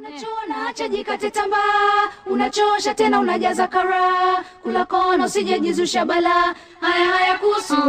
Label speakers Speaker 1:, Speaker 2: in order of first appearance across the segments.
Speaker 1: Unachona acha jikate tambaa, unachosha tena unajaza kara, kula kona usijejizusha bala. Haya haya kuhusu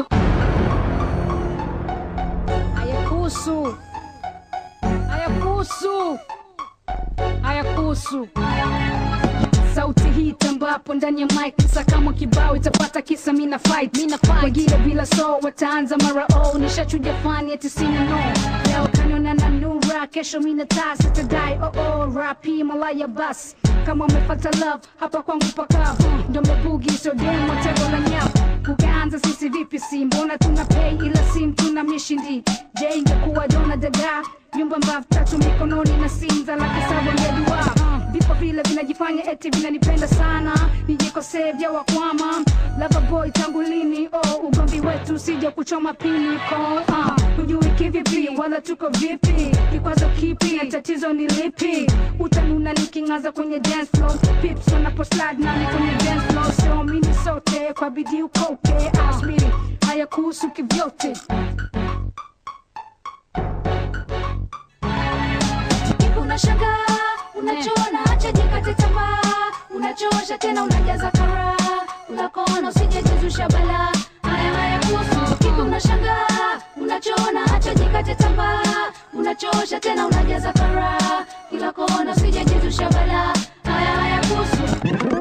Speaker 2: Hayakuhusu, hayakuhusu, hayakuhusu. Sauti hii tambapo ndani ya mic kisa kama kibao itapata kisa mina fight mina fight wengine bila so wataanza mara oh nishachuja fani eti sina no leo kaniona na nura kesho mina taa sitadai oh oh rapi malaya bas kama umepata love hapa kwangu pakavu ndo mebugi so demo tego la nyavu ukaanza sisi vipi si mbona tuna pay ila sim tuna mishindi je ingekuwa dona daga nyumba mbavu tatu mikononi na sinza laki saba ngedua vipo vile vinajifanya eti vinanipenda sana nijikosee vya wakwama lava boy tangu lini oh ugomvi wetu sija kuchoma pini ko uh, hujui kivipi wala tuko vipi kikwazo kipi na tatizo ni lipi utanuna niking'aza kwenye dance floor pips wanaposlide nani kwenye dance floor sio mini sote kwa bidii ukoke asmiri haya kuhusu kivyote
Speaker 1: Kipi unashangaa, unachona acha jikate tamaa, unachosha tena unajaza kara, kula kona usijejizusha bala. Haya haya kuhusu kipi unashangaa, unachona acha jikate tamaa, unachosha tena unajaza kara, kila kona usijejizusha bala. Haya haya kuhusu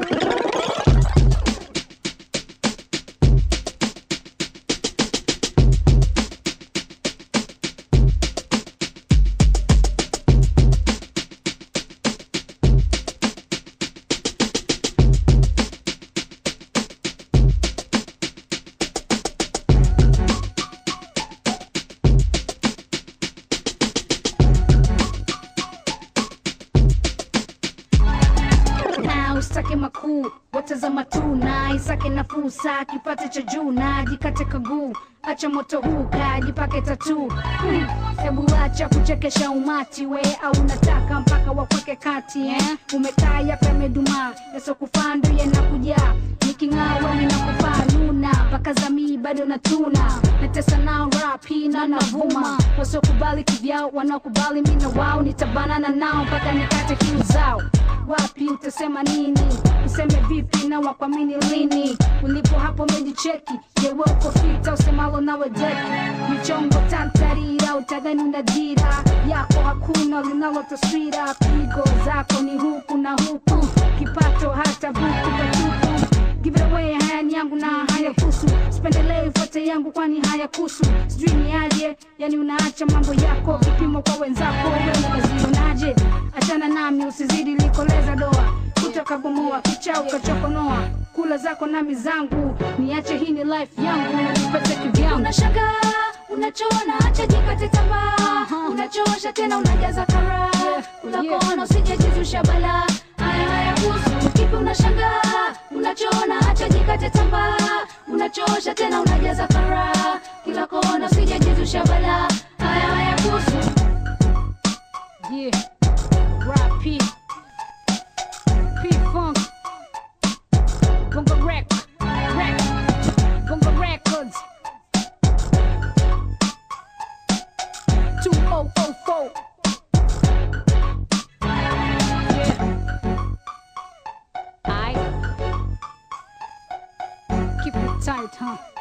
Speaker 2: na usake makuu watazama tu na isake nafuu saa kipate cha juu na jikate kaguu acha moto huu kajipake tatu Hmm, hebu acha kuchekesha umati we au unataka mpaka wakweke kati eh? umekaa yape medumaa yasokufando yenakujaa niking'awa ninakufaa luna mpaka zamii bado natuna natesa nao rapi na navuma wasiokubali kivyao wanaokubali mina wao nitabanana nao mpaka nikate kiu zao wapi utasema nini useme vipi na wakwamini lini ulipo hapo umejicheki jewe uko fita usemalo nawe jeki michongo tantarira utadhani una dira yako hakuna linalo taswira pigo zako ni huku na huku kipato hata buku patupu Give it away, haya ni yangu na haya kusu sipendelei fote yangu kwani haya kusu sijui ni aje yani unaacha mambo yako vipimo kwa wenzako wewe unazionaje achana nami usizidi likoleza doa utakabomoa kicha ukachokonoa kula zako nami zangu niache hii ni life yangu nipate kivyangu
Speaker 1: unashangaa unachona acha jikate tamaa unachosha tena unajaza kara kula
Speaker 2: yeah.
Speaker 1: kona usijejizusha bala haya haya kuhusu kipi unashangaa unachona acha jikate tamaa unachosha tena unajaza kara kila kona usijejizusha bala haya haya kuhusu
Speaker 2: Yeah, rap P, P Funk, Bongo Rec, Rec, Bongo Records, 2004. Yeah. I keep it tight, huh?